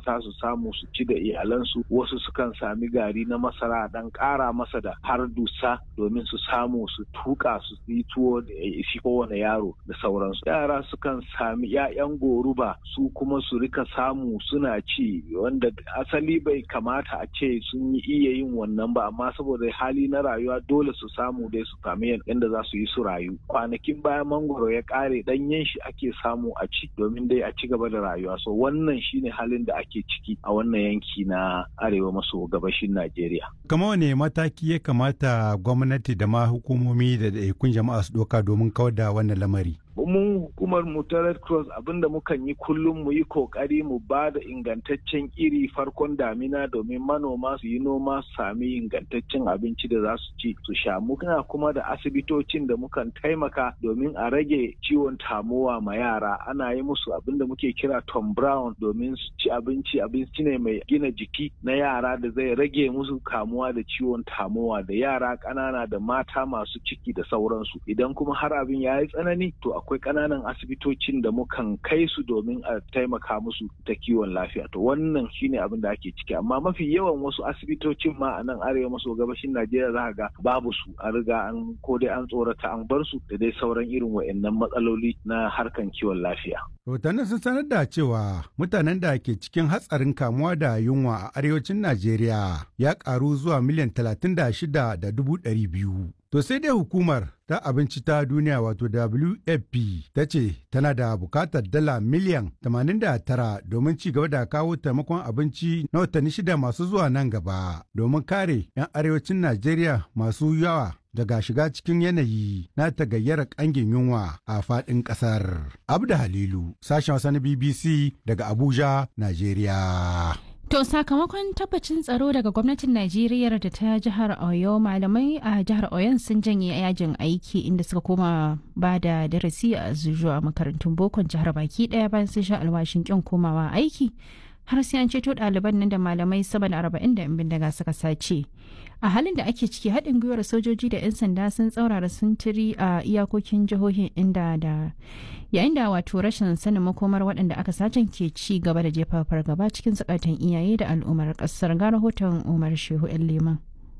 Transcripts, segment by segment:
fita su samu su ci da iyalansu wasu sukan sami gari na masara dan ƙara masa da har dusa domin su samu su tuka su yi tuwo da isi kowane yaro da sauransu yara sukan sami 'ya'yan goruba su kuma su rika samu suna ci wanda asali bai kamata a ce sun yi iya yin wannan ba amma saboda hali na rayuwa dole su samu dai su sami yadda za su yi su rayu kwanakin bayan mangoro ya kare danyen shi ake samu a ci domin dai a ci gaba da rayuwa so wannan shine halin da ake ciki a wannan yanki na arewa maso gabashin najeriya kama wane mataki ya kamata gwamnati da ma hukumomi da ɗaiɗaikun jama'a su ɗauka domin kawar da wannan lamari mun hukumar mu ta red cross abinda mukan yi kullum mu yi kokari mu ba da ingantaccen iri farkon damina domin manoma su yi noma su sami ingantaccen abinci da za su ci su sha muna kuma da asibitocin da mukan taimaka domin a rage ciwon tamowa ma yara ana yi musu abinda muke kira tom brown domin su ci abinci abinci ne mai gina jiki na yara da zai rage musu kamuwa da ciwon tamowa da yara ƙanana da mata masu ciki da sauransu idan kuma har abin ya yi tsanani to akwai ƙananan asibitocin da mukan kai su domin a taimaka musu ta kiwon lafiya to wannan shine abin da ake ciki amma mafi yawan wasu asibitocin ma a nan arewa maso gabashin najeriya za ga babu su a riga an ko dai an tsorata an bar su da dai sauran irin wa'annan matsaloli na harkan kiwon lafiya rahotannin sun sanar da cewa mutanen da ke cikin hatsarin kamuwa da yunwa a arewacin najeriya ya karu zuwa miliyan talatin da shida da dubu ɗari biyu To sai dai hukumar ta abinci ta duniya wato WFP ta ce tana da bukatar dala miliyan 89 domin ci gaba da kawo taimakon abinci na watanni shida masu zuwa nan gaba domin kare 'yan arewacin Najeriya masu yawa daga shiga cikin yanayi na tagayyara kangin yunwa a faɗin ƙasar. Abda Halilu, sashen wasa na BBC daga Abuja, Najeriya. To sakamakon tabbacin tsaro daga gwamnatin Najeriya da ta jihar Oyo malamai a jihar Oyon sun janye yajin aiki inda suka koma ba da darasi a zuwa makarantun bokon jihar baki daya bayan sun sha alwashin kin komawa aiki har sai an ceto ɗaliban nan da malamai sama da arba'in da bindiga suka sace. A halin da ake ciki haɗin gwiwar sojoji da 'yan sanda sun tsaurara sintiri a iyakokin jihohin inda da yayin da wato rashin sanin makomar waɗanda aka sacen ke ci gaba da jefa fargaba cikin zukatan iyaye da al'ummar ƙasar ga rahoton umar shehu 'yan liman.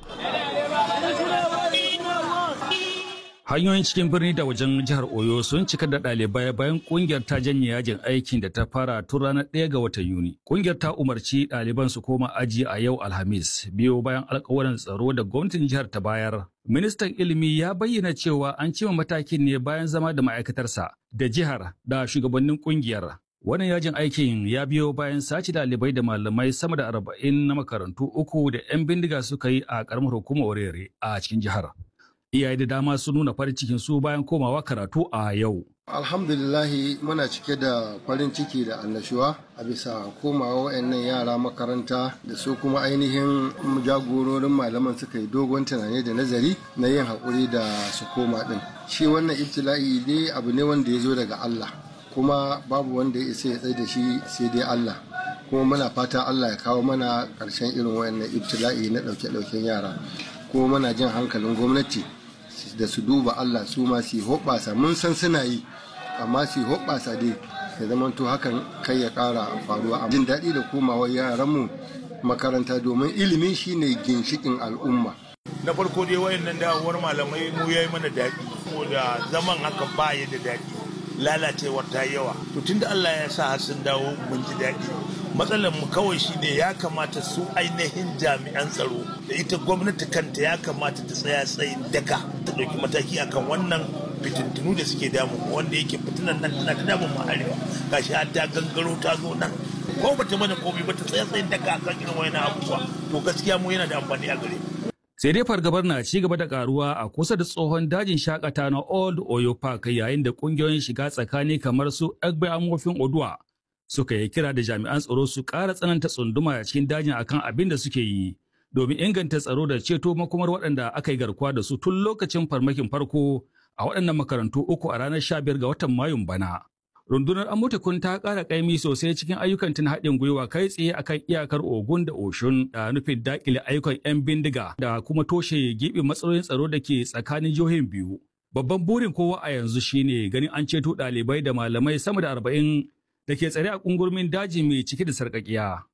hanyoyin cikin birni da wajen jihar oyo sun cika da ɗalibai bayan kungiyar ta janye yajin aikin da ta fara tun ranar ɗaya ga watan yuni kungiyar ta umarci ɗaliban su koma aji a yau alhamis biyo bayan alkawarin tsaro da gwamnatin jihar ta bayar ministan ilimi ya bayyana cewa an cima matakin ne bayan zama da ma'aikatarsa da jihar da shugabannin kungiyar Wannan yajin aikin ya biyo bayan sace ɗalibai da malamai sama da arba'in na makarantu uku da 'yan bindiga suka yi a ƙaramar hukumar Orere a cikin jihar. iyaye da dama sun nuna farin cikin su bayan komawa karatu a yau. Alhamdulillahi muna cike da farin ciki da annashuwa a bisa komawa wayannan yara makaranta da su kuma ainihin jagororin malaman suka yi dogon tunani da nazari na yin haƙuri da su koma ɗin. Shi wannan ibtila'i dai abu ne wanda ya zo daga Allah kuma babu wanda ya isa ya tsaye da shi sai dai Allah. kuma muna fata Allah ya kawo mana ƙarshen irin wayannan ibtila'i na ɗauke-ɗauken yara kuma muna jin hankalin gwamnati da su duba Allah su ma su hoɓɓasa mun san suna yi amma su hoɓɓasa dai ya zamanto hakan kai ya ƙara faruwa a jin daɗi da komawa yaranmu makaranta domin ilimi shine ginshikin al'umma na farko dai wayannan dawowar malamai mu yayi mana daɗi da zaman haka ba ya da daɗi lalacewar ta yawa to tunda Allah ya sa har sun dawo mun ji daɗi matsalar mu kawai shine ya kamata su ainihin jami'an tsaro da ita gwamnati kanta ya kamata ta tsaya tsayin daka ta ɗauki mataki akan wannan fitintunu da suke damu wanda yake fitinan nan tana ta damun mu arewa gashi har ta gangaro ta zo nan ko bata mana komai ba ta tsaya tsayin daka akan irin wayannan abubuwa to gaskiya mu yana da amfani a gare mu sai dai fargabar na ci gaba da karuwa a kusa da tsohon dajin shakata na old oyo park yayin da kungiyoyin shiga tsakani kamar su egbe amofin oduwa suka yi kira da jami'an tsaro su ƙara tsananta tsunduma a cikin dajin akan abin da suke yi domin inganta tsaro da ceto makomar waɗanda aka yi garkuwa da su tun lokacin farmakin farko a waɗannan makarantu uku a ranar 15 ga watan mayun bana. Rundunar Amutukun ta ƙara ƙaimi sosai cikin ayyukan tun haɗin gwiwa kai tsaye akan iyakar Ogun da Oshun da nufin daƙile ayyukan 'yan bindiga da kuma toshe giɓin matsalolin tsaro da ke tsakanin jihohin biyu. Babban burin kowa a yanzu shine ganin an ceto ɗalibai da malamai sama da arba'in da ke tsare a ƙungurmin daji mai cike da sarƙaƙiya.